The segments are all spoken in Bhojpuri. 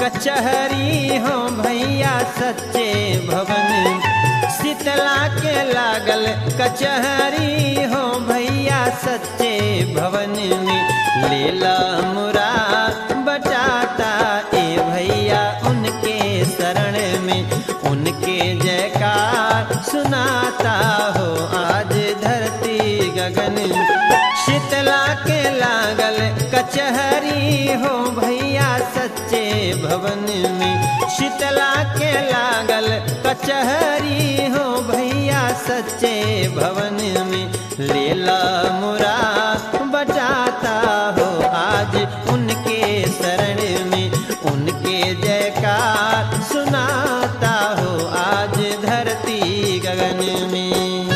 कचहरी हो भैया सच्चे भवन शीतला के लागल कचहरी हो भैया सच्चे भवन में लेला मुरा बचाता ए भैया उनके शरण में उनके जयकार सुनाता हो आज धरती गगन शीतला के लागल कचहरी हो भैया सच्चे भवन में शीतला के लागल कचहरी हो भैया सच्चे भवन में लेला मुरा बजाता हो आज उनके शरण में उनके जयकार सुनाता हो आज धरती गगन में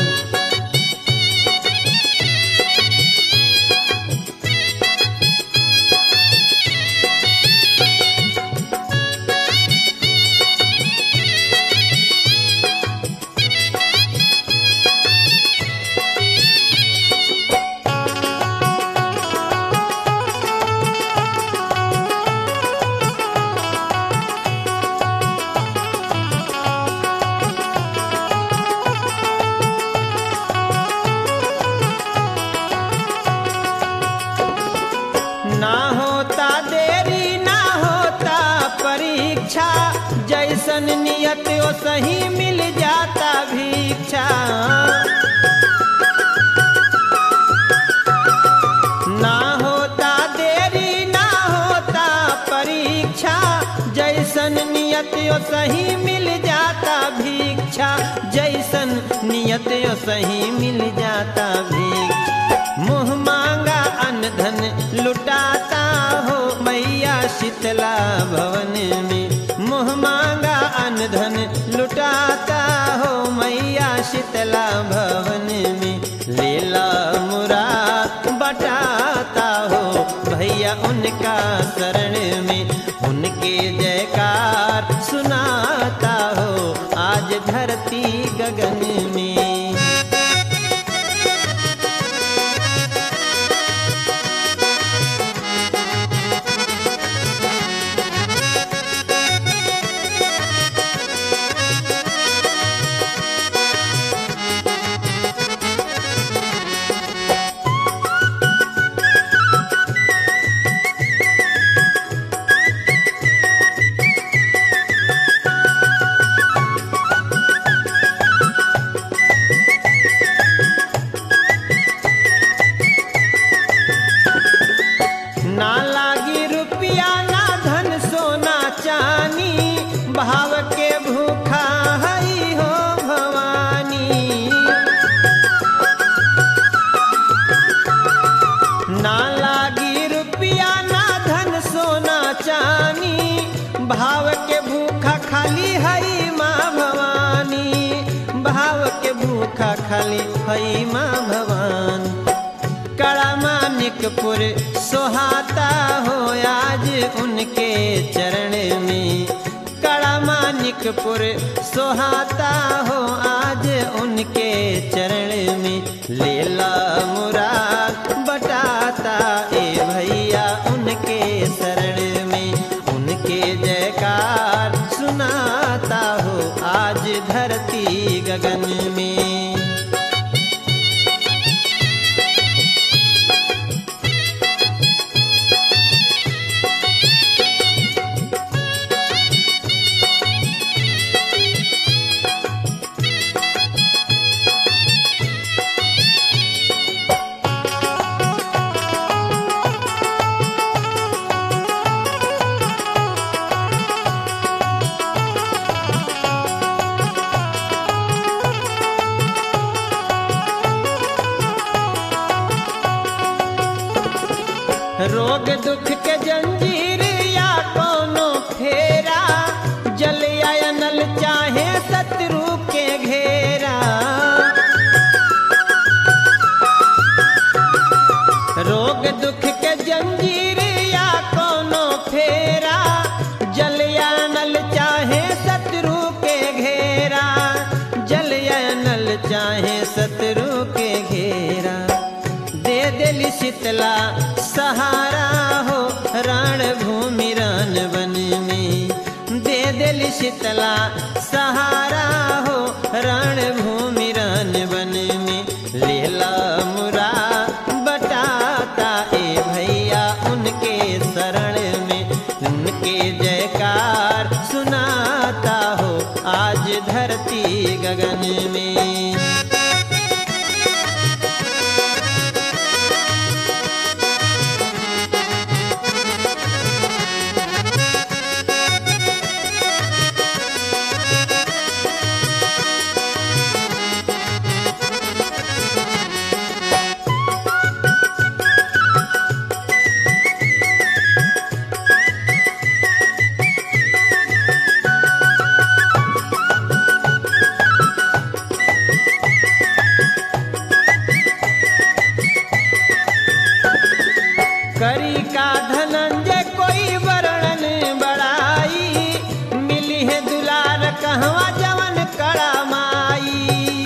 ना होता देरी ना होता परीक्षा जैसन नियत ओ सही मिल जाता भिक्षा ना होता देरी ना होता परीक्षा जैसन नियत ओ सही मिल जाता भिक्षा जैसन नियत ओ सही मिल जाता भिक्षा मुँह मांगा अन्न धन लुटाता हो मैया शीतला भवन में मुँह मांगा अन्न धन लुटाता हो मैया शीतला भवन में लेला मुरा बटाता हो भैया उनका शरण में उनके जयकार सुनाता हो आज धरती गगन में ना लागी रुपया ना धन सोना चानी भाव के भूखा हई हो भवानी ना लागी रुपया ना धन सोना चानी भाव के भूखा खाली हई माँ भवानी भाव के भूखा खाली हई माँ भवानी कड़ा मानिकपुर सोहाता हो आज उनके चरण में कड़ा मानिकपुर सोहाता हो आज उनके चरण में लेला मुराद बटाता ए भैया उनके शरण में उनके जयकार सुनाता हो आज धरती गगन में रोग दुख के जंजीर या कोनो फेरा जल या नल चाहे शत्रु के घेरा रोग दुख के जंजीर या कोनो फेरा जल या नल चाहे शत्रु के घेरा जल या नल चाहे शत्रु के घेरा दे दिली शीतला सहारा हो रण भूमि रण वन में शीतला सहारा हो रणभूमि रन बन में लेला मुरा बटाता ए भैया उनके शरण में उनके जयकार सुनाता हो आज धरती गगन में करी का धनंजय कोई वर्णन बड़ाई मिली है दुलार कहवा जवन कड़ा माई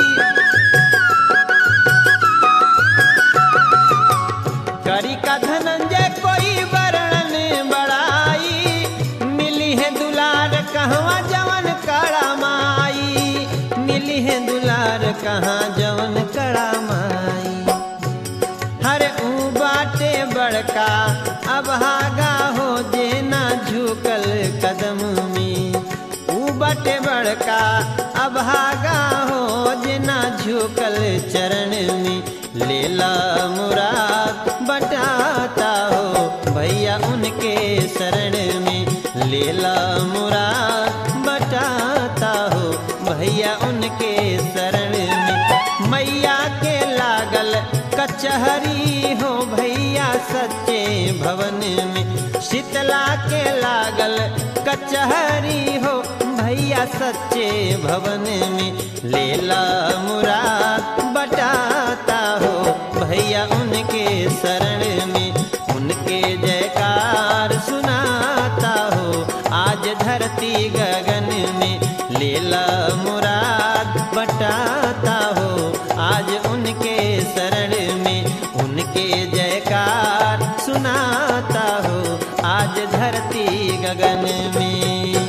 करी का धनंजय कोई वर्णन बड़ाई मिली है दुलार कहवा जवन कड़ा माई मिली है दुलार कहाँ जवन कड़ा माई हर ऊ बाटे बड़का अभागा हो जे ना झुकल कदम में ऊ बाटे बड़का अभागा हो जे ना झुकल चरण में लेला मुराद बटाता हो भैया उनके शरण में लेला मुराद बटाता हो भैया उनके शरण में मैया के लागल कचहरी हो भैया सच्चे भवन में शीतला के लागल कचहरी हो भैया सच्चे भवन में लेला मुराद बटाता हो भैया उनके शरण में उनके जयकार सुनाता हो आज धरती गगन में लेला मुराद बटाता हो आज उनके शरण में उनके जयकार सुनाता हो आज धरती गगन में